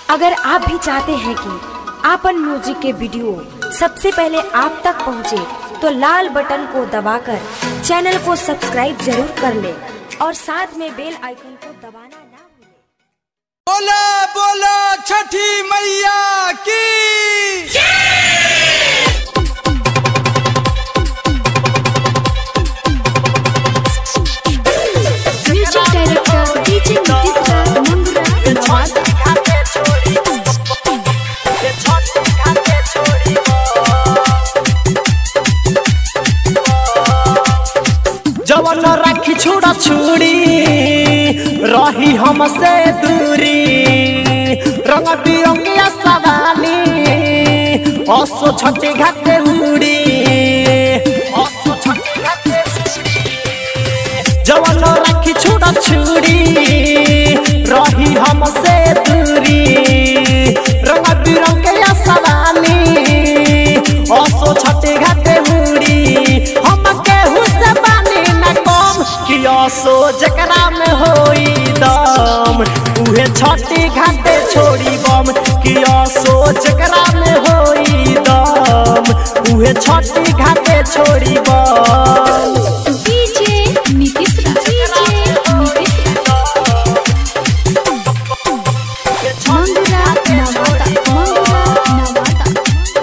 अगर आप भी चाहते हैं कि आपन म्यूजिक के वीडियो सबसे पहले आप तक पहुंचे, तो लाल बटन को दबाकर चैनल को सब्सक्राइब जरूर कर ले और साथ में बेल आइकन को दबाना ना भूलें। बोला बोला छठी मैया की music director DJ Nitish Mangra धन्यवाद जवन राखी छोड़ा छुड़ी रही हमसे दूरी रंग बिरंगिया सवाली असो छठी घाटे उड़ी असो छठी घाटे जवन राखी छोड़ा छुड़ी रही हमसे दूरी रंग बिरंगिया सवाली असो छठी घाटे उड़ी हम केहू से बानी न कम कि असो जकरा में होई दम उहे छठी घाटे छोड़ी बम कि असो जकरा में होई दम उहे छठी घाटे छोड़ी बम डीजे नीतीश डीजे नीतीश मंगरा नवादा मंगरा नवादा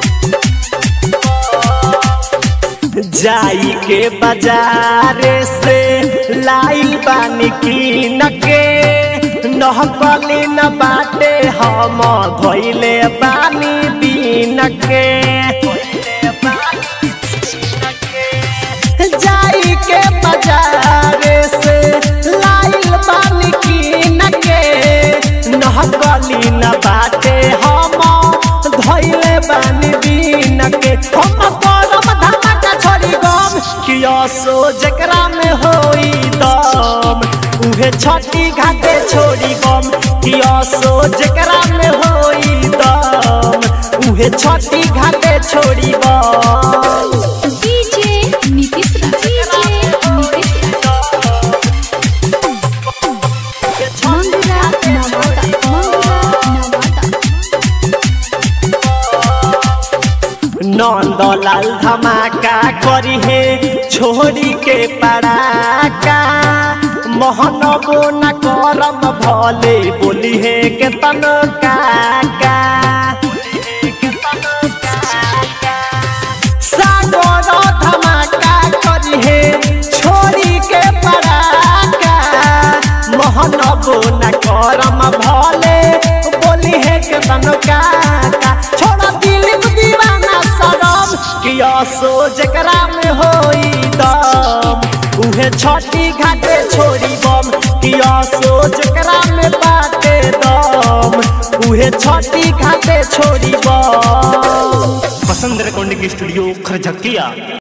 जाई के बाजार से लाइल बानी कीन के नहकली न बाटे हम धोइले बानी दीन के जाई के बाजार से लाइल बानी कीन के नहकली न बाटे हम धोइले बानी दीन के हम करम धमाका छोड़ी गम कि असो जकरा में होई दम उहे छठी घाटे छोड़ी गम कि असो जकरा में होई दम उहे छठी घाटे छोड़ी बम डीजे नीतीश डीजे नीतीश मंगरा नवादा मंगरा नवादा नंदलाल धमाका करी है छोरी के पड़ाका मोहनबो न करम भले बोली है के तन काका सागर धमाका करी है छोरी के पड़ाका मोहनबो न करम भले बोली है के तन काका छोड़ा दिल दीवाना सरम कि असो जकरा में होई दम उहे छठी घाटे छोड़ी बम कि असो जकरा में बाटे दम उहे छठी घाटे छोड़ी बम पसंद रेकॉर्डिंग स्टूडियो खरझकिया